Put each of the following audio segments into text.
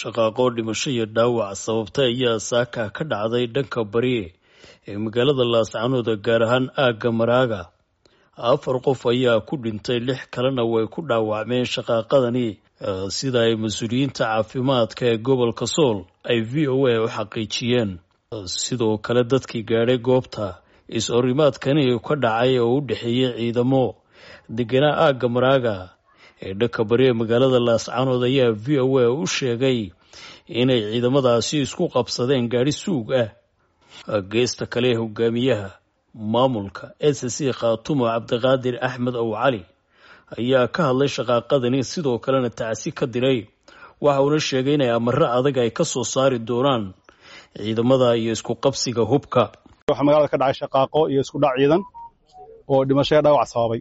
shaqaaqo dhimasho iyo dhaawac sababtay ayaa saaka ka dhacday dhanka bari ee magaalada laascanood gaar ahaan aagga maraaga afar qof ayaa ku dhintay lix kalena way ku dhaawacmeen shaqaaqadani sida ay mas-uuliyiinta caafimaadka ee gobolka sool ay v o a u xaqiijiyeen sidoo kale dadkii gaadhay goobta is-orimaadkani ka dhacay oo u dhexeeyey ciidamo deganaa aagga maraaga ee dhanka bari ee magaalada laascanood ayaa v o a u sheegay inay ciidamadaasi isku qabsadeen gaadhi suug ah geesta kale ee hogaamiyaha maamulka s c khaatumo cabdiqaadir axmed ow cali ayaa ka hadlay shaqaaqadani sidoo kalena tacsi ka diray waxa uuna sheegay inay amaro adag ay ka soo saari doonaan ciidamada iyo isku qabsiga hubka waxaa magaalada ka dhacay shaqaaqo iyo isku dhac ciidan oo dhimashaya dhaawac sababay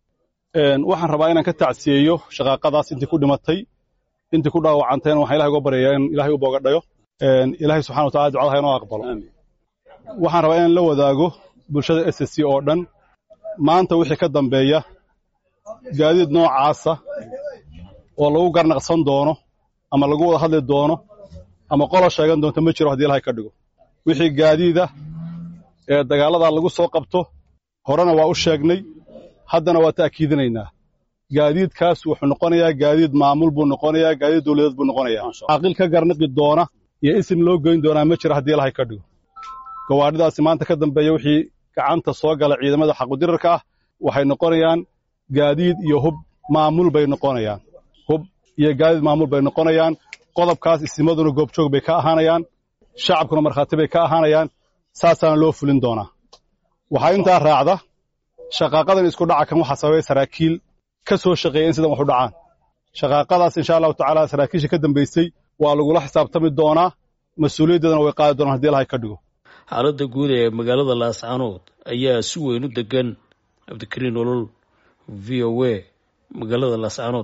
waxaan rabaa inaan ka tacsiyeeyo shaqaaqadaas intii ku dhimatay intii ku dhaawacantayna waxaan ilahay uga baryayaa in ilahay u boogadhayo ilaahay subxana watacala ducadaha inoo aqbalo waxaan rabaa inaan la wadaago bulshada s c oo dhan maanta wixii ka dambeeya gaadiid noocaasa oo lagu garnaqsan doono ama lagu wada hadli doono ama qolo sheegan doonto ma jiro haddii ilahay ka dhigo wixii gaadiida ee dagaaladaa lagu soo qabto horena waa u sheegnay haddana waa ta'kiidinaynaa gaadiidkaas wuxuu noqonayaa gaadiid maamul buu noqonayaa gaadiid dawladeed buu noqonayaa caaqil ka garnaqi doona iyo isim loo goyn doonaa ma jiro haddii ilahay ka dhigo gawaadhidaasi maanta ka dambeeya wixii gacanta soo gala ciidamada xaqudirarka ah waxay noqonayaan gaadiid iyo hub maamul bay noqonayaan hub iyo gaadiid maamul bay noqonayaan qodobkaas isimaduna goobjoog bay ka ahaanayaan shacabkuna markhaati bay ka ahaanayaan saasaana loo fulin doonaa waxaa intaa raacda shaqaaqadan isku dhaca kan waxaa sababay saraakiil ka soo shaqeeya in sidan wax u dhacaan shaqaaqadaas insha allahu tacaala saraakiisha ka dambaysay waa lagula xisaabtami doonaa mas-uuliyaddeedana way qaadi doonaan hadii ilahay ka dhigo xaaladda guud ee magaalada laascanood ayaa si weyn u degan cabdikariin olol v o a magaalada laascanood